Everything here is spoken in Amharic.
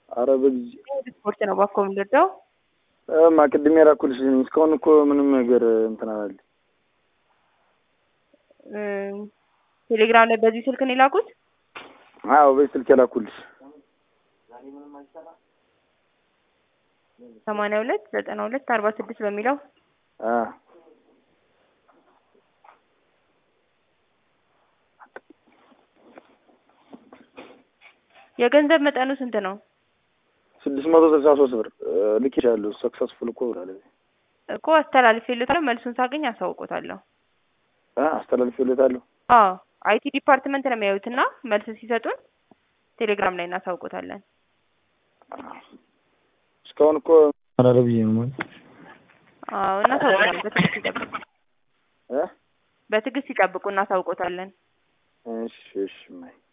አረ በጊዜ ስፖርት ነው ባኮ የምንወደው። ማ ቅድም የላኩልሽ ነኝ። እስካሁን እኮ ምንም ነገር እንትን አላለ። ቴሌግራም ላይ በዚህ ስልክ ነው የላኩት። አዎ በዚህ ስልክ የላኩልሽ ሰማንያ ሁለት ዘጠና ሁለት አርባ ስድስት በሚለው አ የገንዘብ መጠኑ ስንት ነው? ስድስት መቶ ስልሳ ሶስት ብር ልኬሻለሁ። ሰክሰስፉል እኮ ብላለች እኮ አስተላልፌለታለሁ። መልሱን ሳገኝ አሳውቆታለሁ። አ አስተላልፌለታለሁ። አዎ አይቲ ዲፓርትመንት ነው የሚያዩትና መልስ ሲሰጡን ቴሌግራም ላይ እናሳውቆታለን። እስካሁን እኮ አላለ ብዬ ነው ማለት አዎ እናሳውቆታለን። በትዕግስት ይጠብቁ፣ እ በትዕግስት ይጠብቁ፣ እናሳውቆታለን። እሺ እሺ ማይ